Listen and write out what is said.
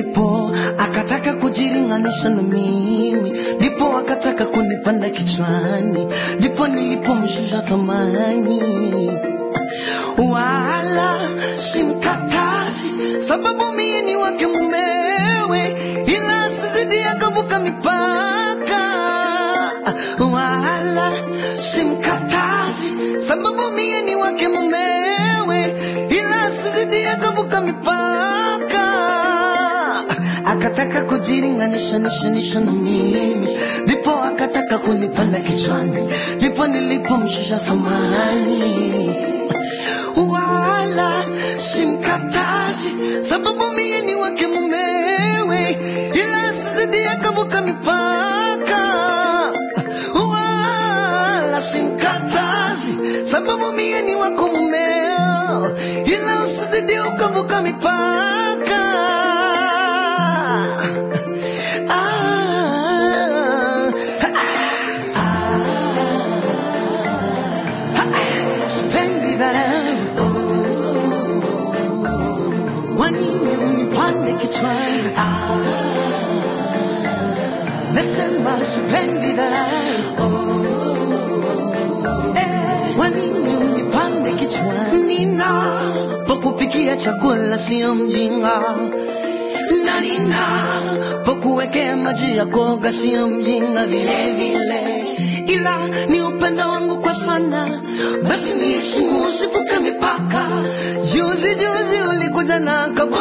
ndipo akataka kujilinganisha na mimi, ndipo akataka kunipanda kichwani, ndipo nilipomshusha thamani. Wala simkatazi, sababu mie ni wake mumewe, ila asizidi akavuka mipaka. Wala simkatazi, sababu mie ni wake mumewe, ila asizidi akavuka mipaka. Akataka kujilinganisha nishanisha na mimi, ndipo akataka kunipanda kichwani, ndipo nilipomshusha thamani wala simkatazi, sababu mie ni wake mumewe, ila asizidi akavuka mipaka. Wala simkatazi, sababu mie ni wako mumeo, ila usizidi ukavuka mipaka. Ah, sipendi dharau wanini unipande kichwani nasema sipendi dharau Eh, wanini unipande kichwani nina pokupikia chakula sio mjinga na nina pokuwekea maji ya koga sio mjinga vile vile ila ni upendo wangu kwa sana basi niheshimu usivuke mipaka juzi juzi ulikuja na kabu